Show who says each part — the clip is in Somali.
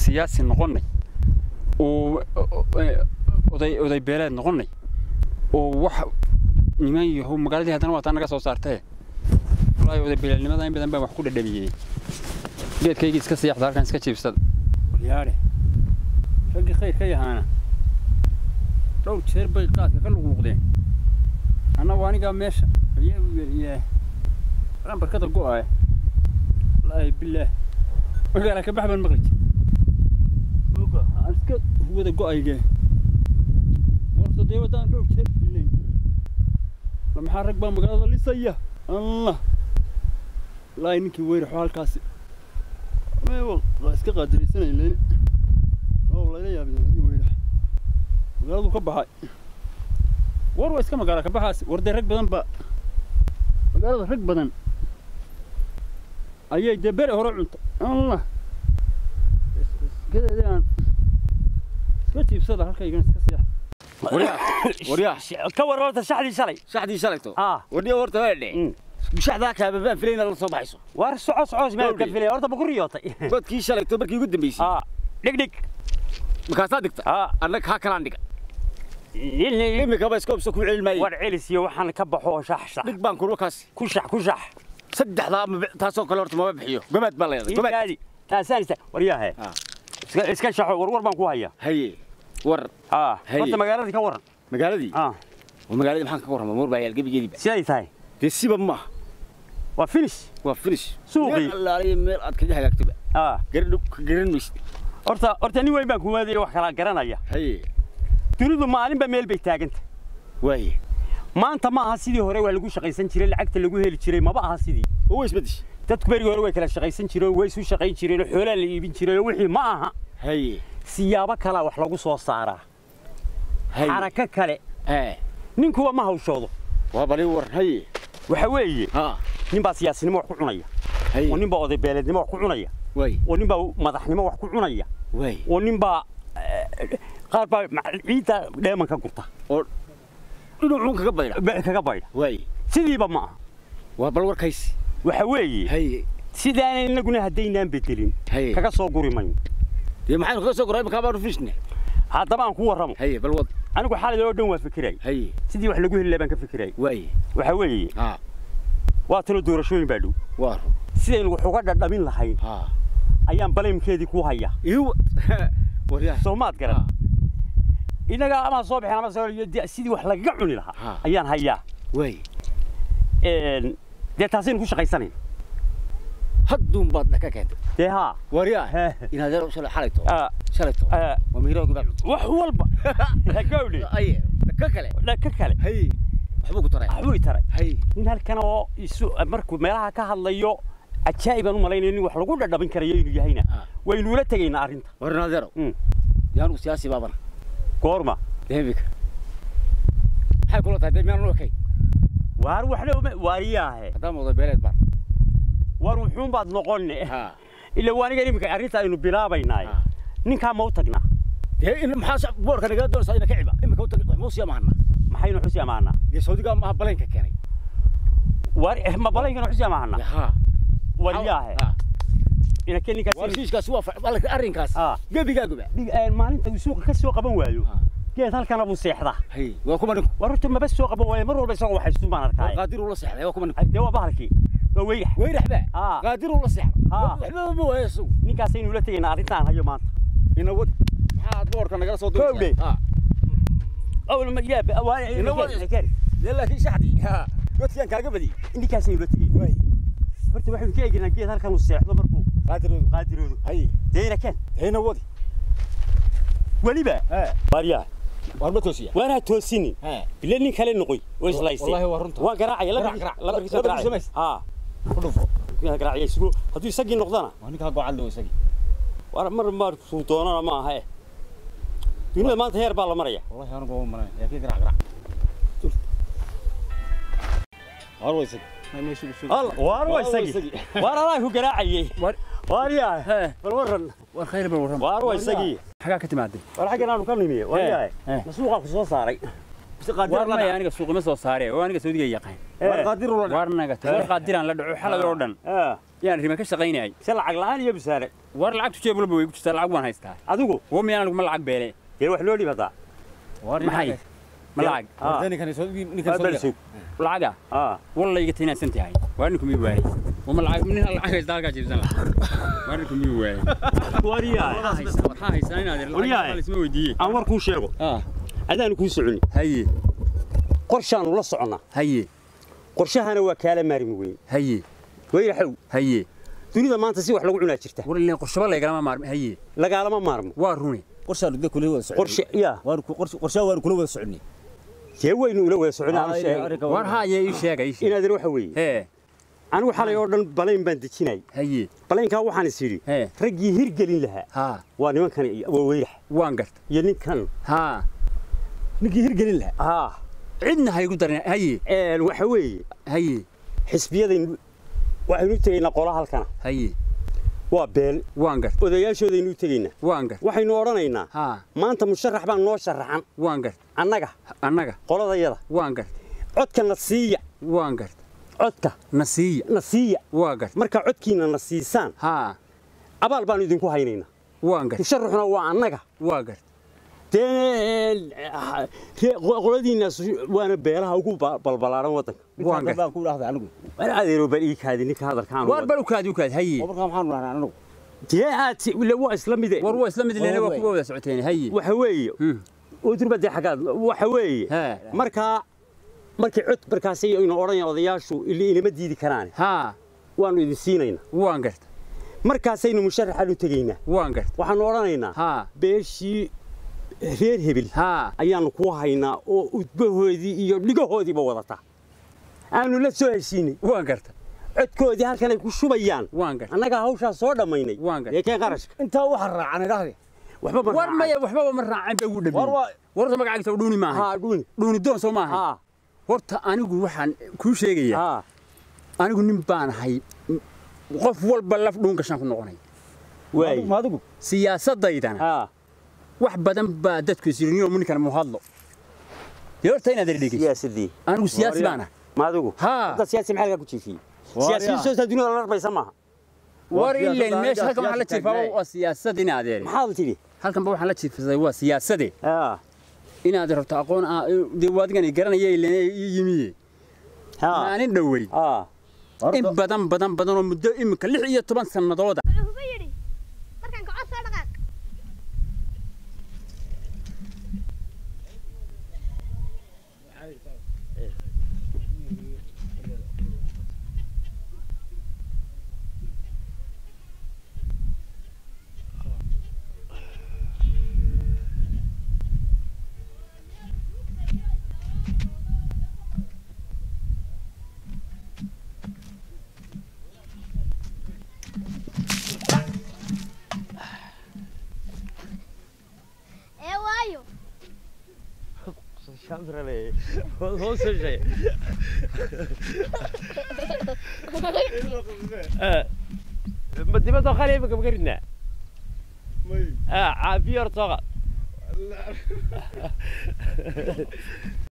Speaker 1: siyaasi noqonnay oo oday oday beeleed noqonnay oo wax niman yahow magaaladii haddana waataa naga soo saartee wallaahi oday beeleednimada in badan baan wax ku dhadhamiyey geedkaygii iska siyaxda halkan iska jiibsada yaadhe raggii khayr ka yahaana dhowr jeer bay qaadka ka luqluqdeen annagu anigaa meesha aan barkada go'aaya wallaahi bilaah magaala ka bax baan maqli jir aan iska wada go'aygee warta dee waddaan dhowr jeer bilayn la maxaa rag baa magaalada lisaya allah wallaahi ninkii weyraxo halkaasi meewal waa iska qaadiraysanay leyne oo layla yaabay hadii weyrax magaaladu ka baxay war waa iska magaala ka baxaasi war dee rag badan ba magaalada rag badan ayay dee bere hore cuntay allah gadeedii aan iska jiibsada halkaygan iska seexa
Speaker 2: ka war horta shaxdii shalay
Speaker 3: shaxdii shalayto
Speaker 2: aa
Speaker 3: wadhiya horta waa dhe shaxdaa kaababaan filayna la soo baxayso
Speaker 2: war soco soco meel ka filay horta ma ku riyootay
Speaker 3: godkii shalayto markii ugu dambeysay
Speaker 2: aa dhig dhig
Speaker 3: markaasaa digta
Speaker 2: aa
Speaker 3: annaga kaa kalaan dhiga
Speaker 2: ilni
Speaker 3: imikaba iska obsa ku celin maaye
Speaker 2: war celis iyo waxaan ka baxo shax shax
Speaker 3: dhig baan kurwa kaasi
Speaker 2: ku shax ku shax
Speaker 3: saddexdaa ma- taasoo kale horta mama bixiyo gomaad baa leedahay gomaad
Speaker 2: gaadi taasaan ista war yaahe
Speaker 3: Ah.
Speaker 2: iska iska shaxo war war baan ku hayaa
Speaker 3: haye war
Speaker 2: aa
Speaker 3: Haye.
Speaker 2: horta magaaladii ka waran
Speaker 3: magaaladii
Speaker 2: aa
Speaker 3: waa magaaladii maxaan ka warrama moor baa yaal gebigeediiba
Speaker 2: siday tahay
Speaker 3: dee siba maaha
Speaker 2: waa finish
Speaker 3: waa finish
Speaker 2: Suuqii.
Speaker 3: meel allaaliya meel aad kaga hagaagtoba
Speaker 2: aa
Speaker 3: garan garan maysid
Speaker 2: horta horta nin weyn baan kumaadaya wax kala garanaya
Speaker 3: haye
Speaker 2: dunidu maalinba meel bay taaganta
Speaker 3: waaye
Speaker 2: maanta ma aha sidii hore waa lagu shaqaysan jiray lacagta lagu heli jiray maba aha sidii
Speaker 3: oo way isbedeshay
Speaker 2: dadku berigii hore way kala shaqaysan jireen way isu shaqayn jireen xoolaa la iibin jiray wixii ma aha
Speaker 3: haye
Speaker 2: siyaabo kalaa wax lagu soo saaraa
Speaker 3: haye
Speaker 2: xarako kale
Speaker 3: ee
Speaker 2: ninkuwa ma hawshoodo
Speaker 3: waa bali war haye
Speaker 2: waxa weeye
Speaker 3: ha
Speaker 2: nin baa siyaasinimo wax ku cunaya
Speaker 3: haye
Speaker 2: oo nin baa oday beeleednimo wax ku cunaya
Speaker 3: waaye
Speaker 2: oo nin baa madaxnimo wax ku cunaya
Speaker 3: waaye
Speaker 2: oo nin baa eh, qaar baa ma- ciidda dheeman ka gurta
Speaker 3: oo dhinacuun kaga baydha
Speaker 2: be- kaga baydha
Speaker 3: waaye
Speaker 2: sidiiba ma aha
Speaker 3: waa bal warkaysi
Speaker 2: waxa weeye
Speaker 3: haye
Speaker 2: sidaana inaguna haddaynaan bedelin
Speaker 3: haye
Speaker 2: kaga soo guri mayno
Speaker 3: dee maxaynu kaga soo goray imakaa baanu fishne
Speaker 2: haddaba aan ku warramo
Speaker 3: haye bal wad
Speaker 2: anigu xaalad oo dhan waa fikiraya
Speaker 3: haye
Speaker 2: sidii wax lagu heli lahaa baan ka fikiraya
Speaker 3: waaye
Speaker 2: waxa weeye
Speaker 3: ha
Speaker 2: waa talo doorashooyin baa dhow
Speaker 3: waa run
Speaker 2: sidaynu wax uga dhadhamin lahayn
Speaker 3: ha
Speaker 2: ayaan baleemkeedii ku hayaa
Speaker 3: iw waryaa
Speaker 2: soo maad garan inaga ama soo bixin ama soo de- sidii wax lagaga cuni lahaa
Speaker 3: Ha.
Speaker 2: ayaan hayaa
Speaker 3: waaye
Speaker 2: Een, dee taasaynu ku shaqaysanayn
Speaker 3: hadduun baad dhaka keentay
Speaker 2: dee haa
Speaker 3: waryaa
Speaker 2: He.
Speaker 3: inaad yar shalay xalayto
Speaker 2: Ah,
Speaker 3: shalayto
Speaker 2: ah,
Speaker 3: waa miirada gudaa cunto
Speaker 2: wax walba gawdhe
Speaker 3: aye dhaka kale
Speaker 2: dhaka kale
Speaker 3: haye waxbuu ku taray
Speaker 2: waxbuu i taray
Speaker 3: haye
Speaker 2: nin halkan oo isu markuu meelaha ka hadlayo cajaa'ibaan u malaynayo nin wax lagu dhadhabin karayo inuu yahayna
Speaker 3: Ah.
Speaker 2: waynuula tegaynaa arrinta
Speaker 3: war naadeero
Speaker 2: Mm.
Speaker 3: yaanu siyaasi baabana
Speaker 2: goorma
Speaker 3: deemika maxay kula tahay dee miyaan okay
Speaker 2: waar waxna uma waariyaahe
Speaker 3: haddaan wada beeleed baan
Speaker 2: war wuxuun baad noqonne
Speaker 3: ha
Speaker 2: ila waa aniga iminka arrinta aynu bilaabaynaaye
Speaker 3: Ah.
Speaker 2: ninkaa ma u tagnaa
Speaker 3: dee in maxaa boorka nagaa doonaysaa ina ka ciba imika u tag wax muusiya mahana
Speaker 2: maxaynu xusi amaanaa
Speaker 3: dee saudigaa maaha baleenka keenay
Speaker 2: war eh, ma balaygana xusi amaanaa
Speaker 3: ha
Speaker 2: wariyaahe
Speaker 3: ha
Speaker 2: inake ninkaas
Speaker 3: warkiiskaasi waa fa- balka arrinkaas
Speaker 2: Ah.
Speaker 3: gebigaaguba
Speaker 2: Dhig- een, maalinta uu suuqa ka soo qaban waayo
Speaker 3: Ah.
Speaker 2: geed halkana buu seexdaa
Speaker 3: haye waa kuma ninku
Speaker 2: war horta maba soo qaban waayo mar walba isagoo waxaystu baan
Speaker 3: war
Speaker 2: arkaaye
Speaker 3: qaadir uu la seexday waa kuma ninku
Speaker 2: dee waa bahalkii waa weyrax
Speaker 3: weyrax baa
Speaker 2: Ah.
Speaker 3: qaadir uu la seexday
Speaker 2: Ah.
Speaker 3: waxba ma waayo isagu
Speaker 2: ninkaasaynu la tegaynaa arrintaan hayo maanta
Speaker 3: ina wadi maxaa aad boorka nagala soo
Speaker 2: Kowdhe.
Speaker 3: doonaysaa
Speaker 2: أول ما جاب
Speaker 3: Ina wadi. dee laakiin shaxdii ha godkiaan kaaga badiyey
Speaker 2: ninkaasaynu la tegay
Speaker 3: waay
Speaker 2: horta waxaynu ka eegaynaa geed halkan uu seexdo markuu
Speaker 3: qaadiroodu
Speaker 2: qaadiroodu
Speaker 3: haye
Speaker 2: deena keen
Speaker 3: deena wadi
Speaker 2: weliba
Speaker 3: he
Speaker 2: baariyaa
Speaker 3: war ma toosiya
Speaker 2: waanaa toosinin
Speaker 3: he
Speaker 2: ile nin kale noqoy oo islaysay
Speaker 3: Wallahi waa runta.
Speaker 2: waan garaacaya
Speaker 3: Garaac,
Speaker 2: labarkiisa
Speaker 3: garaac.
Speaker 2: labarkiisa
Speaker 3: Labarkiisa
Speaker 2: garaacaya
Speaker 3: mays.
Speaker 2: haa
Speaker 3: ku dhufo
Speaker 2: garaacaya isugu hadduu isagii noqdana
Speaker 3: waa ninkaa gocad loo isagii
Speaker 2: war mar markuu doonana ma aha eh dunida maanta heer baa la maraya
Speaker 3: wallahi anigu waa maran yaa kii garaac garaac war waa isagii
Speaker 2: Alla, waar waa
Speaker 3: Waa
Speaker 2: isagii
Speaker 3: isagii.
Speaker 2: waar alaa ku garaacayay
Speaker 1: War-
Speaker 2: waaryaa
Speaker 1: Hee.
Speaker 2: bal waran
Speaker 1: war khayr bal warram
Speaker 2: waar waa isagii
Speaker 1: xagaa ka timaaday
Speaker 2: war xaggan aanu ka nimiye waaryaa
Speaker 1: Hee.
Speaker 2: masuuqaa ku soo saaray mise qaadir
Speaker 1: war
Speaker 2: la
Speaker 1: maya
Speaker 2: dhac
Speaker 1: aniga suuqima soo saare oo aniga saudiga yaqaan
Speaker 3: war qaadir uu la
Speaker 1: war naga war qaadiraan la dhaco xalay oo dhan
Speaker 2: Hee.
Speaker 1: yaan rima ka shaqaynayay
Speaker 2: se lacag la'aan iyo bisaare
Speaker 1: war lacagtu jeeb walba way ku jirtaa lacag waan haystaa
Speaker 2: adigu
Speaker 1: wo miyaan anigu ma lacag beele
Speaker 2: dee wax loo dhibataa
Speaker 1: maxay ma lacag
Speaker 2: Ah.
Speaker 3: ninkan soo ninkan
Speaker 2: Waa
Speaker 3: soo
Speaker 2: bal sug
Speaker 1: lacaga
Speaker 2: ah
Speaker 1: walla iga tinaansan tahay waa ninku mii waayey wama lacag nin lacag haysta halkaa jirsan lahaa waa ninku mii waayey
Speaker 2: wariyaa
Speaker 1: waxaa haystaa inaad
Speaker 2: Wariyahay.
Speaker 1: lacag isma weydiiyey
Speaker 2: aan war kuu sheego
Speaker 1: ah
Speaker 2: adaanu kuu soconi
Speaker 1: haye
Speaker 2: qorshaanu la soconnaa
Speaker 1: haye
Speaker 2: qorshahana waa kaala maarmi weyn
Speaker 1: haye
Speaker 2: wayraxow
Speaker 1: haye
Speaker 2: dunida maanta si wax lagu cunaa jirta
Speaker 1: war ilaa qorshaba lagalama maarmi haye
Speaker 2: lagaalama maarmo
Speaker 1: waa runi
Speaker 3: qorshaan de kula wada socon
Speaker 2: qorshe yaa
Speaker 3: waan ku qorshe qorshe waan kula wada soconnay
Speaker 2: dee waynu ula wada soconaa aan sheegay
Speaker 1: war haye ii sheega ii sheeg
Speaker 2: inaadan waxa weeye
Speaker 1: hee
Speaker 2: anigu xalay oo dhan balayn baan dejinay
Speaker 1: haye
Speaker 2: balaynkaa waxaan is idhi
Speaker 1: hee
Speaker 2: raggii hirgelin lahaa
Speaker 1: haa
Speaker 2: waa nimankan waa weyrax
Speaker 1: waan garta
Speaker 2: iyo ninkan
Speaker 1: haa
Speaker 3: ninkii hirgelin lahaa
Speaker 2: ah
Speaker 1: cidna haygu darin haye
Speaker 2: een waxa weeye
Speaker 1: haye
Speaker 2: xisbiyadaynu waxaynu u tegaynaa qola halkana
Speaker 1: haye
Speaker 2: waa beel
Speaker 1: waan garta
Speaker 2: odayaashoodaynu u tegaynaa
Speaker 1: waan garta
Speaker 2: waxaynu odhanaynaa
Speaker 1: haa
Speaker 2: maanta musharax baa noo sharaxan
Speaker 1: waan garta
Speaker 2: annaga
Speaker 1: annaga
Speaker 2: qoladayada
Speaker 1: waan garta
Speaker 2: codka na siiya
Speaker 1: waan garta
Speaker 2: codka
Speaker 1: nasiiya
Speaker 2: na siiya
Speaker 1: waa garta
Speaker 2: markaa codkiina na siisaan
Speaker 1: haa
Speaker 2: abaal baanu idinku haynaynaa
Speaker 1: waan garta
Speaker 2: musharaxuna waa annaga
Speaker 1: waa garta
Speaker 2: dee ree- qoladiinnaas waana beelaha ugu ba- balbalaaran waddanka
Speaker 1: waan garta
Speaker 3: baan ku dhahday anigu
Speaker 2: war adeero bal ii kaadi ninka hadalkaan
Speaker 1: waar bal u kaadi u kaadi haye
Speaker 3: oo markaa maxaan dhahnaa anigu
Speaker 2: dee aad ila waa isla mide
Speaker 1: war waa isla mid leena waa
Speaker 3: Waa
Speaker 1: kuwa wada socoteen haye
Speaker 2: waxa weeye
Speaker 1: Hmm.
Speaker 2: udurba dee xaggaad waxa weeye
Speaker 1: Haa.
Speaker 2: markaa markii cod markaas aynu odhanaya odayaashu ili inama diidi karaan
Speaker 1: haa
Speaker 2: waanu idin siinaynaa
Speaker 1: waan garta
Speaker 2: markaasaynu musharaxaan u tegaynaa
Speaker 1: waan garta
Speaker 2: waxaanu odhanaynaa
Speaker 1: haa
Speaker 2: beeshii reer hebel
Speaker 1: haa
Speaker 2: ayaanu ku haynaa oo udbahoodii iyo dhigahoodiiba wadata aanu la soo heshiinay
Speaker 1: waan garta
Speaker 2: codkoodii halkan ay ku shubayaan
Speaker 1: waan garta
Speaker 2: annagaa hawshaa soo dhammaynay
Speaker 1: Waan gartay.
Speaker 2: ee keen qarashka
Speaker 3: intaa waxa raacan idhahde
Speaker 2: waxba ma
Speaker 1: war
Speaker 2: raacay.
Speaker 1: maya waxbaba ma raacin ba ugu
Speaker 3: war
Speaker 1: dhameeyey
Speaker 3: waa
Speaker 1: warta magacaagisa dhuuni maaha
Speaker 2: haa dhuuni
Speaker 1: dhuuni doon soo maaha
Speaker 2: haa
Speaker 1: horta anigu waxaan kuu sheegayaa
Speaker 2: haa
Speaker 1: anigu nin baan ahay qof walba laf dhuun gashaan ku noqonay
Speaker 2: waay
Speaker 3: ma adigu
Speaker 1: siyaasaddaydana
Speaker 2: haa
Speaker 1: wax badan baa dadku isiriniyo ninkan mu hadlo dee horta inaad dhegeyso
Speaker 2: siyaasadii
Speaker 1: anigu siyaasi baan ah
Speaker 2: ma adigu
Speaker 1: Haa.
Speaker 2: hadda siyaasi maxaa lagaa ku jiifiyey
Speaker 3: Waar
Speaker 2: siyaasiyiin
Speaker 3: yaa.
Speaker 2: soo taa dunida la rarbaysa maaha
Speaker 1: war
Speaker 3: siyaasadda
Speaker 1: ilayn meesha
Speaker 3: aniga
Speaker 1: halkan waxaa la
Speaker 3: siyaasi
Speaker 1: jiifaa
Speaker 3: taagnaay.
Speaker 1: waa siyaasad in adeere
Speaker 2: maxaad tidhi
Speaker 1: halkanba waxaan la jiifisaday waa siyaasade
Speaker 2: haa
Speaker 1: inaad rabto aqoon ah dee waadigan garanaya ileen ii yimiye
Speaker 2: haa
Speaker 1: maanin dhowey
Speaker 2: haa
Speaker 1: in badan badan badan oo muddo imika lix iyo toban sannadooda
Speaker 4: wuxuu kugu yidhi markaan kacod soo dhaqaaq ee waayo
Speaker 5: ma dibadoo qali imika ma karinaa caafiyo horta soo qaad